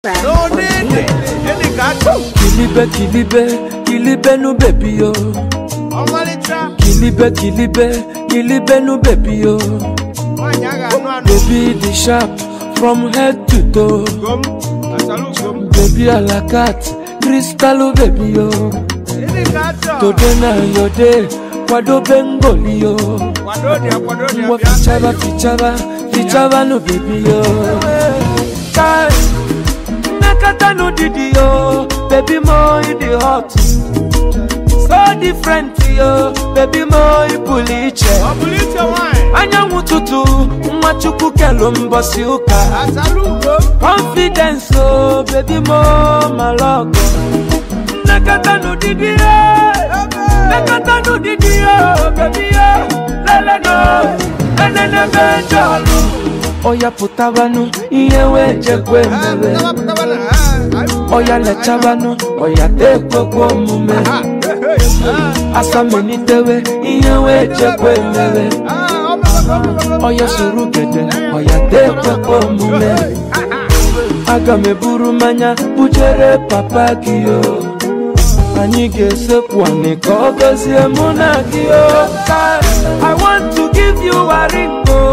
n'onene gịnị ka a chọrọ kilibe kilibe kilibe nu bebi yo ọmalịcha kilibe kilibe kilibe nu bebi yo nwaanyị a ga-anụ anụ baby the sharp from head to toe ugom asalu ugom baby alakat kristalu bebi yo gịnị ka a chọrọ today na your day kwadobe ngoli yo kwado dị kwado dị ngwa bịa fichaba fichaba fichaba nu bebi yo kai nnekata nu didi yo baby mo you the hot so different yo baby mo you pụrụ iche ọ bụrụ iche nwaanyị anyanwụ ụtụtụ nwa chukwu kelu mbọsị ụka asalu ugom confidence o baby mo malọgọ nnekọta n'ụdịdị ya nnekọta n'ụdịdị ya baby ya leleno enenebe jọlụ ọya pụtabanụ ihe wee jekwe mere Tapatapa na ha ọya lechabanụ ọya tekwekwe omume asamelitewe ihe wee jekwe mere ọya soro gede ọya tekwekwe omume aga m eburu mmanya bujere papa gị o anyị ga-esekwu anị ka ọ gọzie mụ na gị o Kai, I want to give you a ring o